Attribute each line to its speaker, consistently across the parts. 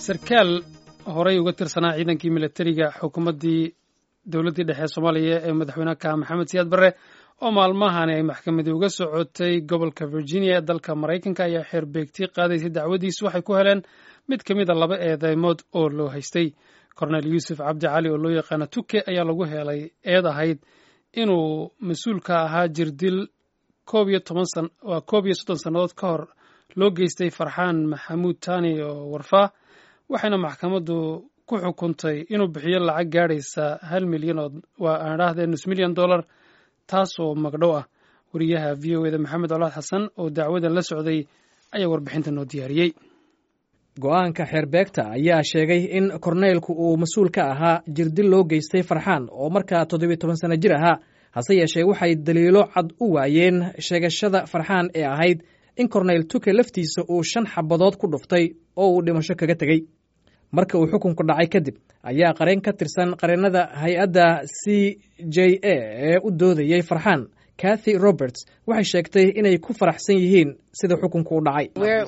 Speaker 1: sarkaal horey uga tirsanaa ciidankii milatariga xukuumaddii dowladdii dhexe soomaaliya ee madaxweyne ka maxamed siyaad barre oo maalmahani ay maxkamadii uga socotay gobolka virginia ee dalka maraykanka ayaa xeer beegti qaadaysay dacwadiisu waxay ku heleen mid ka mid a laba eedeymood oo loo haystay kornel yuusuf cabdi cali oo loo yaqaano tuke ayaa lagu helay eed ahayd inuu mas-uulka ahaa jirdil koob iyo toban san waa koob iyo soddon sannadood ka hor loo geystay farxaan maxamuud tani oo warfaa waxayna maxkamaddu ku xukuntay inuu bixiyo lacag gaadhaysa hal milyan oo waa aan idhaahdee nus milyan dollar taas oo magdhow ah wariyaha v o eda maxamed colaad xasan oo dacwadan la socday ayaa warbixinta noo diyaariyey
Speaker 2: go-aanka xeerbeegta ayaa sheegay in korneylku uu mas-uul ka ahaa jirdil loo geystay farxaan oo markaa toddobiyo toban sanno jir ahaa hase yeeshee waxay daliilo cad u waayeen sheegashada farxaan ee ahayd in korneyl tuke laftiisa uu shan xabadood ku dhuftay oo uu dhimasho kaga tegey marka uu xukunku dhacay kadib ayaa qareen ka tirsan qareennada hay-adda c j a ee u doodayey farxaan kathy roberts waxay sheegtay inay ku faraxsan yihiin sida xukunku u dhacay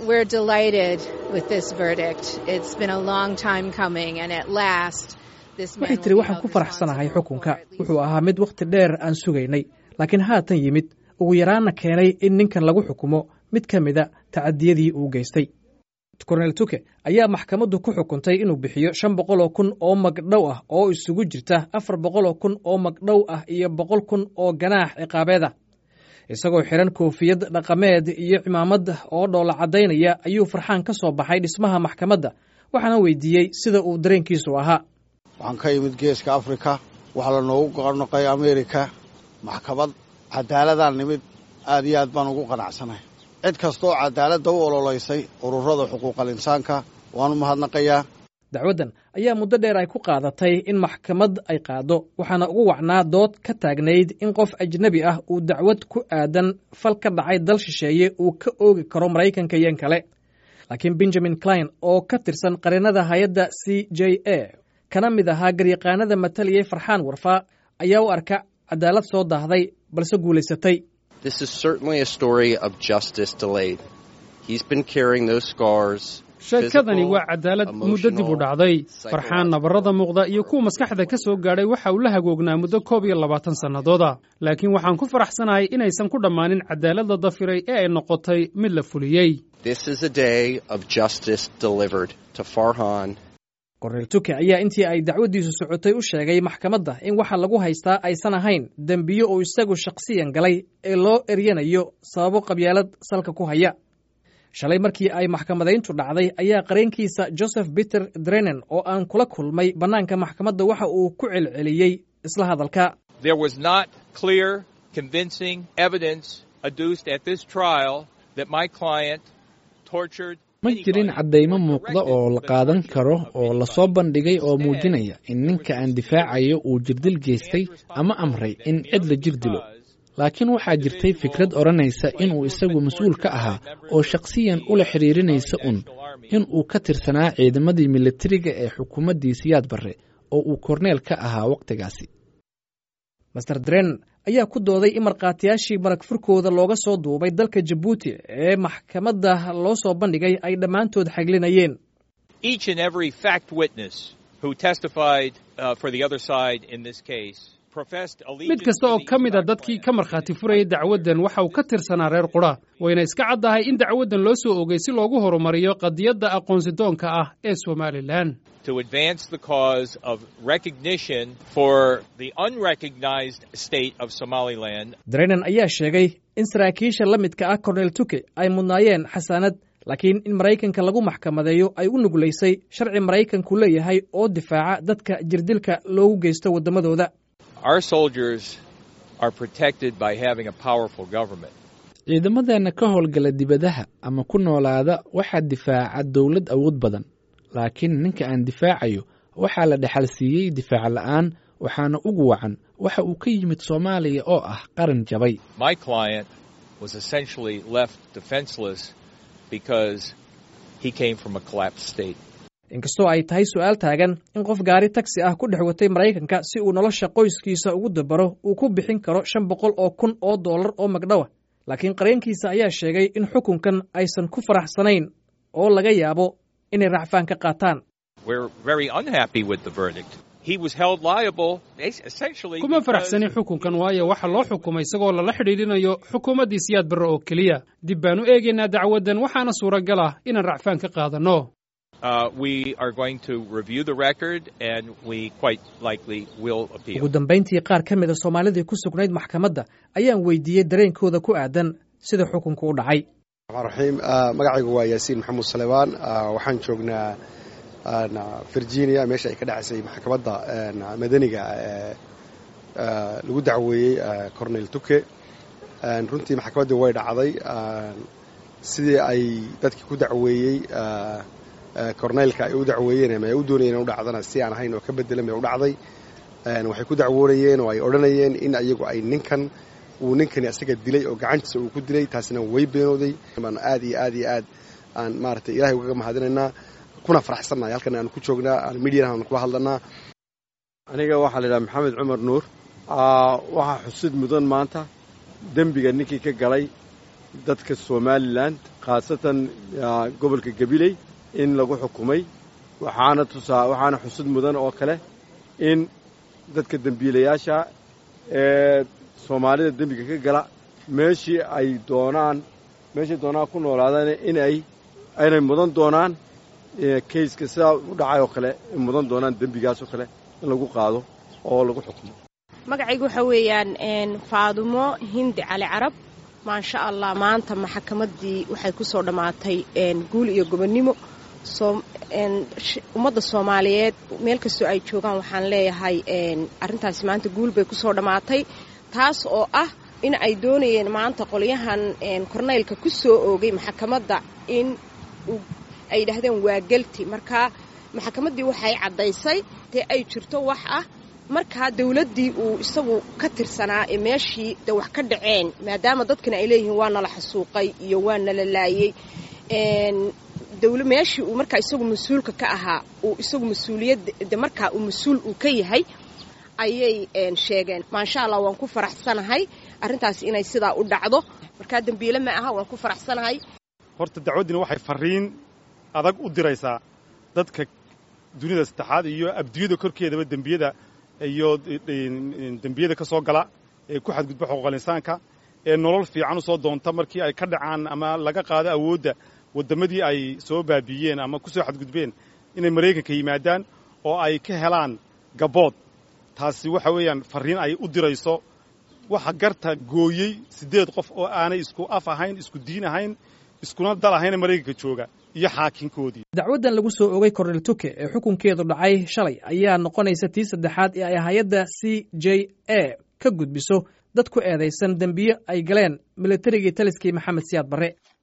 Speaker 2: waxay tiri waxaan ku faraxsanahay xukunka wuxuu ahaa mid wakhti dheer aan sugaynay laakiin haatan yimid ugu yaraanna keenay in ninkan lagu xukumo mid ka mida tacadiyadii uu geystay kornel tuke ayaa maxkamaddu ku xukuntay inuu bixiyo shan boqoloo kun oo magdhow ah oo isugu jirta afar boqoloo kun oo magdhow ah iyo boqol kun oo ganaax ciqaabeed ah isagoo xiran koofiyad dhaqameed iyo cimaamad oo dhoola caddaynaya ayuu farxaan ka soo baxay dhismaha maxkamadda waxaana weydiiyey sida uu dareenkiisu ahaa
Speaker 3: waxaan ka yimid geeska afrika waxaa la noogu goqornoqay amerika maxkamad cadaaladaan nimid aad iyo aad baan ugu qanacsanahay cid kastooo cadaaladda u ololaysay ururada xuquuqal insaanka waanu mahadnaqayaa
Speaker 2: dacwaddan ayaa muddo dheer ay ku qaadatay in maxkamad ay qaaddo waxaana ugu wacnaa dood ka taagnayd in qof ajnebi ah uu dacwad ku aadan fal ka dhacay dal shisheeye uu ka oogi karo maraykanka iyon kale laakiin benjamin klein oo ka tirsan qareennada hay-adda c j a kana mid ahaa garyaqaanada mataliyey farxaan warfaa ayaa u arka cadaalad soo daahday balse guulaysatay
Speaker 1: sheekadani waa cadaalad muddo dib u dhacday farxaan nabarrada muuqda iyo kuwa maskaxda ka soo gaadhay waxa uu la hagoognaa muddo koob iyo labaatan sannadooda laakiin waxaan ku faraxsanahay inaysan ku dhammaanin cadaaladda dafiray ee ay noqotay mid la fuliyey
Speaker 2: kornel tuke ayaa intii ay dacwaddiisu socotay u sheegay maxkamadda in waxa lagu haystaa aysan ahayn dembiyo uu isagu shakhsiyan galay ee loo eryanayo sababo qabyaalad salka ku haya shalay markii ay maxkamadayntu dhacday ayaa qareenkiisa joseph peter drenen oo aan kula kulmay bannaanka maxkamadda waxa uu ku celceliyey isla hadalka
Speaker 4: ma jirin caddaymo muuqda oo la qaadan karo oo lasoo bandhigay oo muujinaya in ninka aan difaacayo uu jirdil geystay ama amray in cid la jir dilo laakiin waxaa jirtay fikrad odhanaysa inuu isagu mas-uul ka ahaa oo shakhsiyan ula xidhiirinaysa un in uu ka tirsanaa ciidamadii militariga ee xukuumaddii siyaad barre oo uu korneel ka ahaa wakhtigaasi
Speaker 2: master dren ayaa ku dooday in markhaatiyaashii marag furkooda looga soo duubay dalka jabuuti ee maxkamadda loo soo bandhigay ay dhammaantood xaglinayeen
Speaker 1: mid kasta oo ka mid a dadkii ka markhaati furayay dacwaddan waxa uu ka tirsanaa reer qudha wayna iska caddahay in dacwaddan loo soo ogay si loogu horumariyo qadiyadda aqoonsidoonka ah ee somalilan
Speaker 2: drenen ayaa sheegay in saraakiisha la midka ah kornel tuke ay mudnaayeen xasaanad laakiin in maraykanka lagu maxkamadeeyo ay u nuglaysay sharci maraykanku leeyahay oo difaaca dadka jirdilka loogu geysto waddamadooda
Speaker 4: ciidamadeenna ka howlgala dibadaha ama ku noolaada waxaa difaaca dowlad awood badan laakiin ninka aan difaacayo waxaa la dhexal siiyey difaac la'aan waxaana ugu wacan waxa uu ka yimid soomaaliya oo ah qaran jabay
Speaker 2: inkastoo ay tahay su'aal taagan in qof gaari tagsi ah ku dhex watay maraykanka si uu nolosha qoyskiisa ugu dabaro uu ku bixin karo shan boqol oo kun oo dollar oo magdhowa laakiin qareenkiisa ayaa sheegay in xukunkan aysan ku faraxsanayn oo laga yaabo inay racfaan ka qaataan
Speaker 1: kuma faraxsanin xukunkan waayo waxa loo xukumay isagoo lala xidhiidhinayo xukuumaddii siyaad barre oo keliya dib baanu eegaynaa dacwaddan waxaana suuragal ah inaan racfaan ka qaadanno
Speaker 2: ugu dambayntii qaar ka mida soomaalidii ku sugnayd maxkamadda ayaan weydiiyey dareenkooda ku aadan sida xukunku u dhacay
Speaker 5: raxiim magacaygu waa yaasiin maxamuud salebaan waxaan joognaa virginia meesha ay ka dhacaysay maxkamadda madaniga lagu dacweeyey cornel tuke runtii maxkamaddii way dhacday sidii ay dadkii ku dacweeyey corneylka ay u dacweeyeen ama ay u doonayeen u dhacdana si aan ahayn oo ka bedelan bay u dhacday waxay ku dacwoonayeen oo ay odhanayeen in iyagu ay ninkan uu ninkani asaga dilay oo gacantiisa uu ku dilay taasina way beenooday baan aad iyo aad iyo aad aan maaragtay ilahay ugaga mahadinaynaa kuna faraxsannahay halkan aan ku joognaa aan midiyan aan kula hadlanaa
Speaker 6: aniga waxaa la yidhaha maxamed cumar nuur waxaa xusid mudan maanta dembiga ninkii ka galay dadka somalilan khaasatan gobolka gabiley in lagu xukumay waxaana tusaa waxaana xusid mudan oo kale in dadka dembiilayaasha ee soomaalida dembiga ka gala meeshii ay doonaan meeshay doonaan ku noolaadaan inay aynay mudan doonaan kayska sidaa u dhacay oo kale mudan doonaan dembigaas oo kale in lagu qaado oo lagu xukumo
Speaker 7: magacaygu waxaa weeyaan faadumo hindi cali carab maasha allah maanta maxkamaddii waxay ku soo dhammaatay guul iyo gobonnimo ummadda soomaaliyeed meel kastoo ay joogaan waxaan leeyahay arrintaasi maanta guul bay ku soo dhammaatay taas oo ah in ay doonayeen maanta qolyahan korneylka ku soo oogay maxkamadda in ay yidhaahdeen waa gelti markaa maxkamaddii waxay caddaysay dee ay jirto wax ah markaa dawladdii uu isagu ka tirsanaa ee meeshii de wax ka dhaceen maadaama dadkana ay leeyihiin waa nala xasuuqay iyo waa nala laayey meeshii uu markaa isagu mas-uulka ka ahaa uu isagu mas-uuliyadda markaa uu mas-uul uu ka yahay ayay sheegeen maasha allah waan ku faraxsanahay arrintaas inay sidaa u dhacdo markaa dembiile ma aha waan ku faraxsanahay
Speaker 8: horta dacwaddina waxay farriin adag u diraysaa dadka dunida saddexaad iyo abdiyada korkeedaba dembiyada iyo dembiyada ka soo gala ee ku xadgudba xuquuqal insaanka ee nolol fiican u soo doonta markii ay ka dhacaan ama laga qaado awoodda waddamadii ay soo baabiiyeen ama ku soo xadgudbeen inay maraykanka yimaadaan oo ay ka helaan gabood taasi waxa weeyaan farriin ay u dirayso waxa garta gooyey siddeed qof oo aanay isku af ahayn isku diin ahayn iskuna dal ahayna maraykanka jooga iyo xaakinkoodii
Speaker 2: dacwaddan lagu soo ogay kornel tuke ee xukunkeedu dhacay shalay ayaa noqonaysa tii saddexaad ee ay hay-adda c j a ka gudbiso dad ku eedaysan dembiyo ay galeen milatarigii taliskii maxamed siyaad barre